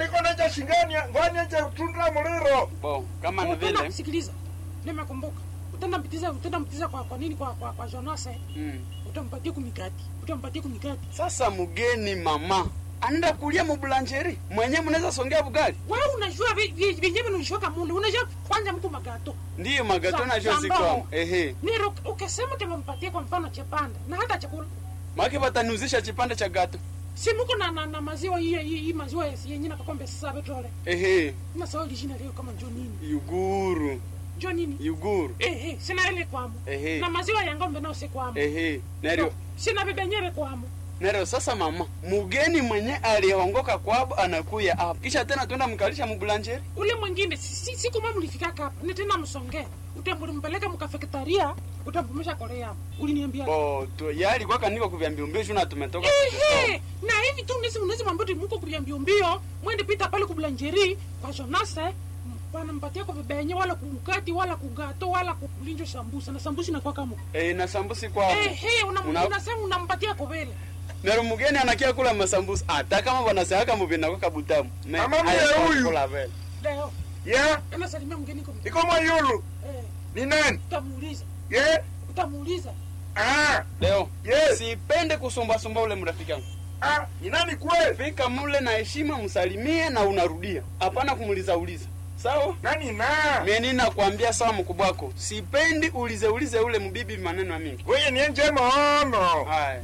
niko naja shingani ngwani nje tundra muliro bo kama ni Utaenda vile sikiliza nimekumbuka utaenda mpitiza utaenda mpitiza kwa kwa nini kwa kwa, kwa Jonas eh? mm. utampatia kumikati utampatia kumikati sasa mgeni mama anaenda kulia mubulanjeri mwenye mnaweza songea bugali wewe unajua vi- vi- vyenyewe unishoka mundu unajua kwanza mko magato ndiyo magato Za- najua za siko mbao. ehe nero ukisema utampatia kwa mfano chepanda na hata chakula maki wataniuzisha chipande cha gato si muko na, na, na maziwa hii hii hii maziwa yenye na kakombe sasa betole ehe na sawa jina leo kama jo nini yuguru jo nini yuguru eh eh sina ile kwamo Ehe. na maziwa ya ng'ombe nao si kwamo ehe neryo sina bibenyere kwamo neryo sasa mama mugeni mwenye aliongoka kwabo anakuya hapa kisha tena twenda mkalisha mubulanjeri ule mwingine si- si- siku mama ulifika hapa ni tena msongee utambulimpeleka mkafeketaria utampumisha korea uliniambia bo tu yali kwaka niko kuvyambia mbio shuna tumetoka ehe na hivi tu nisi unaweza mwambia ati mko kulia mbio mbio mwende pita pale kublanjeri kwa Jonase wanampatia kwa vibenye wala kumkati wala kugato wala kulinjo sambusa na sambusa inakuwa kama eh na sambusi kwabo ehe una- Una- unasema unampatia kwa vile neryo mugeni anakia kula masambusa hata kama wanasehaka muvina kwa kabutamu Me, Mama haya, mwe huyu. kula vele. leo ya anasalimia mgeni kwa iko mwayulu eh ni nani utamuuliza ye utamuuliza ah leo Yes. sipende kusumbasumba ule mrafiki yangu ah ni nani kweli fika mule na heshima msalimie na unarudia hapana kumuliza uliza sawa nani na mimi nakwambia sawa mkubwa wako sipendi ulize ulize ule mbibi maneno mingi wewe ni nje maono haya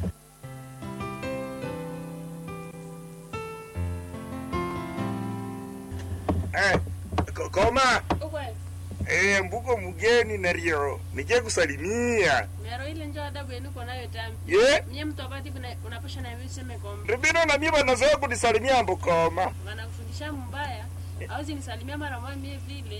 eh ko- koma Ukwe, eh mbuko mgeni nario nije kusalimia mero ile njo adabu yenu kwa nayo tambi. ye Mnye mtu apati kuna unaposha na mimi seme kombe. ribino na mimi banazoea kunisalimia mbukoma Wanakufundisha mbaya. Hauzi nisalimia mara moja mie vile.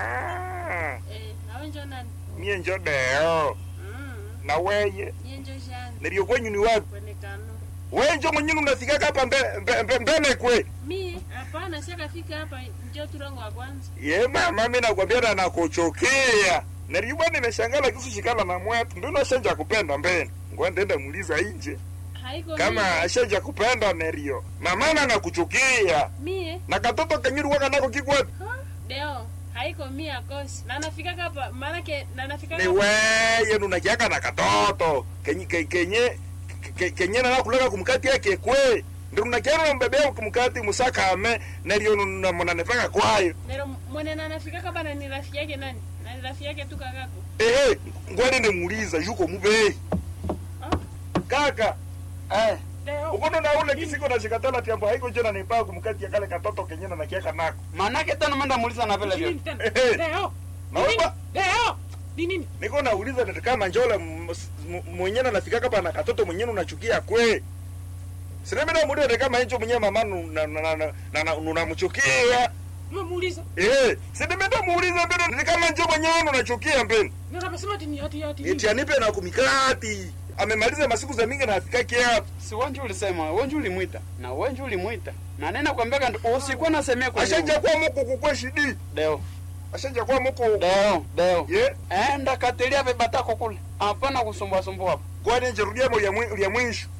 ah Eh, nawe njo nani? mie njo deo Mm. na weye Mie njo jani. nario kwenyu ni wapi Kwenye kanu. wewe njo mwenyini unafikaka hapa mbe- mbe- mbe- mbele kwe Mie, hapana siaka fika hapa njo turango wa kwanza. ye mama mi nakwambia na nakuchokea nario bwana nimeshangala kisu shikala na mwetu ndio nashanja kupenda mbele ngwendenda muuliza inje Haiko kama mie. ashaja kupenda nerio mamana nakuchukia Mie. na katoto kenyuri waka nako kikwapi Ha? Deo. Haiko mie akosi. Na nafika hapa maana ke na nafika ni weye nunakiaka na katoto kenye ke- kenye ke- kenye nana kulaka kumkati yake kwe ndio nunakiana mbebea kumkati musakame nerio munanefaka kwayo Nero mwene na nafika hapa na ni rafiki yake nani? Na ni rafiki yake tu kakako. ehe ngwende muuliza yuko mubei Ah? kaka eh leo ukono na ule kisiko na shikatala tiambo haiko jena nipaa kumkati ya kale katoto kenye nakiaka nako manake tena manda muuliza na vile nini vile tena Ehe. leo Na Ni nini? wewe- leo ni nini niko nauliza ndio kama njola m- m- mwenyewe anafika hapa na katoto mwenyewe unachukia kwe sinemi na muda kama hicho mwenyewe mama nu- na- na- na- na- na- na- unamchukia umemuuliza eh sinemi ndo muulize mbele ni kama njo mwenyewe unachukia mbele ndio anasema ati ni ati ati eti anipe na kumikati amemaliza masiku za mingi na afika hapa si wenji ulisema wenji ulimwita na wenji ulimwita na nena kwambia ndo usikuwa nasemea kwa ashanja kwa muko kukwe shidi deo ashanja kwa muko deo deo ye enda katilia vibatako kule hapana kusumbua sumbua hapo kwani njerudia mo ya mwisho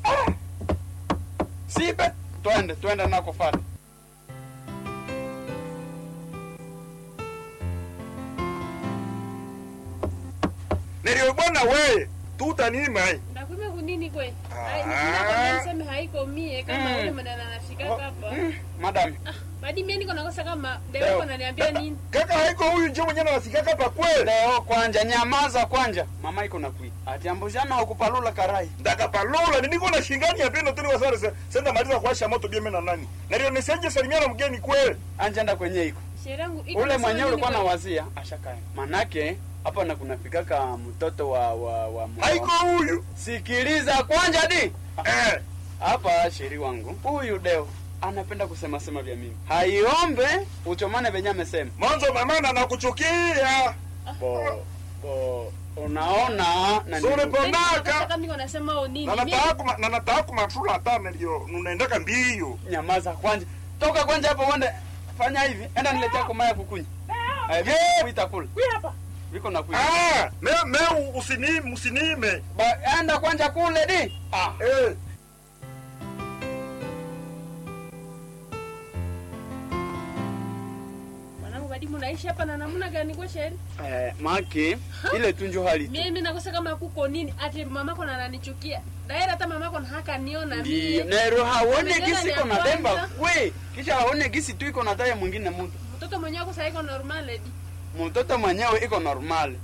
sipe twende twende nakufata nilio bwana we tutanima Ndakume kunini kwe? Ah. Ai, ninakwambia niseme haiko mie kama Mm. ule mwenye anafika hapa. Mm, madam Ah, badi mie niko nakosa kama Leo. Deo ananiambia nini? kaka haiko huyu njo mwenyewe anafika hapa kweli leo kwanja nyamaza kwanja mama iko nakuita atiambujana hukupalula karai ndakapalula niniko na shingani ya pendo tuni wasare se- senda maliza kuwasha moto bieme na nani nalio nisenje salimia na mgeni kweli anjenda kwenye iko Sherehe yangu iko ule nasema mwenyewe nini ulikuwa kwe? na wazia ashakaya manake hapa na kunafikaka mtoto wa wa, wa mwa- haiko huyu sikiliza kwanja di eh hapa sheri wangu huyu deo anapenda kusema sema vya mimi haiombe uchomane venye amesema mwanzo mamana nakuchukia bo bo unaona na Sure nini? po- Yaani Ondaka. nataka niko nasema o nini? na Mie- nataka kuma- na nataka kumatula hata nalio nunaendaka mbio nyamaza kwanja toka kwanja hapo uende fanya hivi enda niletea kumaya kukunya Eh, viko kuita kule Huyu hapa viko na kuita ah me me usinime usinime ba enda kwanja kule di ah eh ledi munaishi hapa na namna gani kwa sheri eh, maki ile tu njo hali tu mimi nakosa kama kuko nini ati mamako na ananichukia daira hata mamako na haka niona ndio mie nero haone Amejana gisi ni iko na ya demba kwanza. kwe kisha haone gisi tu iko na taya mwingine mtu mtoto mwenyewe ako saiko normal ledi mtoto mwenyewe iko normal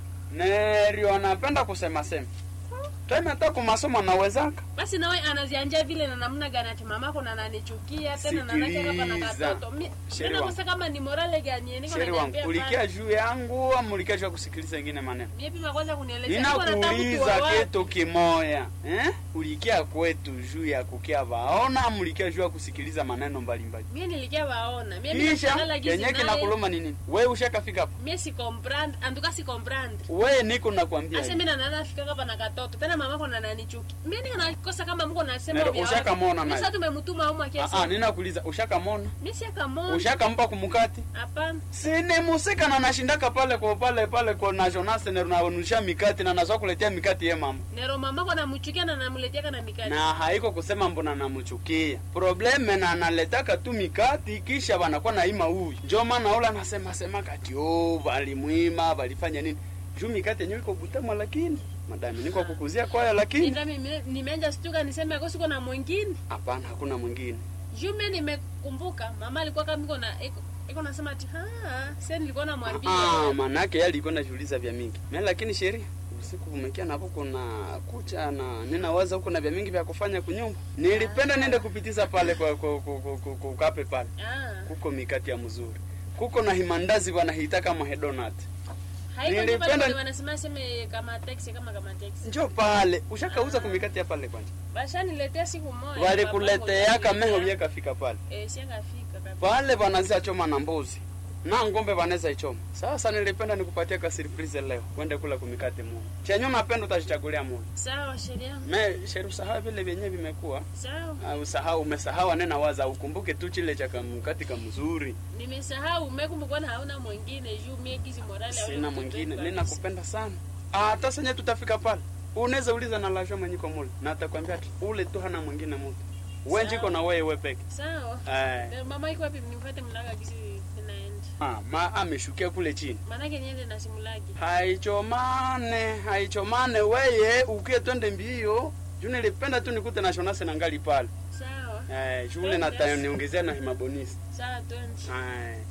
nerio anapenda kusema sema tena hata kumasomo nawezaka basi nawe anazianja vile na namna gani ati mamako na ananichukia tena nanake kama na Sikiliza. katoto Mi- Sheri mi nakosa kama ni morale gani niko sheri wangu naniambia ulikia pale. juu yangu ama ulikia juu ya kusikiliza ingine maneno mie pima kwanza kunielezea Niko nataka ninakuuliza kuwa wapi? kitu kimoya eh? ulikia kwetu juu ya kukia vaona ama ulikia juu ya kusikiliza maneno mbalimbali mie nilikia waona mie kisha nikakalala gizi kenye naye. kinakuluma ni nini we ushakafika hapo mie si comprendre antuka si comprendre we niko nakwambia ase hivi. mi nanana fika kapa na katoto tena mamako na nanichuki mie niko nakosa kama mko nasema Nero, vya ushakamwona watu. naye? Sasa tumemtuma umu Ah, ah, akiasi ninakuuliza ushakamona mie si akamona ushakampa kumukati hapana sine musika na nashindaka pale kwa pale pale kwa na Jonas na naonusha mikati na nazoa kuletea mikati ye mama nero mamako namuchukia na namuletiaka na mikati na haiko kusema mbona namuchukia probleme na analetaka tu mikati kisha wanakuwa naima huyu njo maana ula nasema sema kati oh valimwima valifanya nini juu mikati yenyewe iko butamwa lakini madami niko kukuzia kwaya lakini Nenda mimi- nimeanja stuka niseme ako siko na mwingine hapana hakuna mwingine juu mie nimekumbuka mama alikuwa kama iko na iko- iko nasema ati "Ah, se nilikuwa namwambia Ah, manake yeye alikuwa najiuliza vya mingi mimi lakini sheria usiku kumekia napo kuna kucha na ninawaza huko na vya mingi vya kufanya kunyumba nilipenda niende kupitiza pale kwa kwa kwa- kwa- kwa- kwa ukape pale Ah, kuko mikati ya mzuri kuko na himandazi wanahita kama hedonat haiko ndio Nilipenda- pale wanasema seme kama taxi kama kama taxi njo pale ushakauza kumikati ya pale kwanja bashaniletea siku moja walikuleteaka meho vyakafika pale eh siangafika kabisa pale wanazia choma na mbuzi na ngombe wanaweza ichoma sasa nilipenda nikupatia ka surprise leo kwende kula kumikati moja chenye unapenda utajichagulia moja sawa sheria me sheru usahau vile vyenye vimekuwa sawa Ah, usahau umesahau anena waza ukumbuke tu chile cha kamkati kamzuri nimesahau umekumbukwa na hauna mwingine juu mie kizi morale hauna sina mtoto mwingine kabisa. ninakupenda sana Ah, hata senye tutafika pale unaweza uliza na lasho mwenyiko mule na atakwambia ati ule tu hana mwingine mtu wenjiko na wewe we peke sawa Eh. Eh, mama iko wapi nimfuate mlaga kizi ninaenda Ah, ma ameshukia kule chini maanake niende na simulagi haichomane haichomane weye ukie twende mbio juu nilipenda tu nikute na shonase na ngali pale sawa eh, shule na Yes. niongezea na himabonisi sawa twende eh.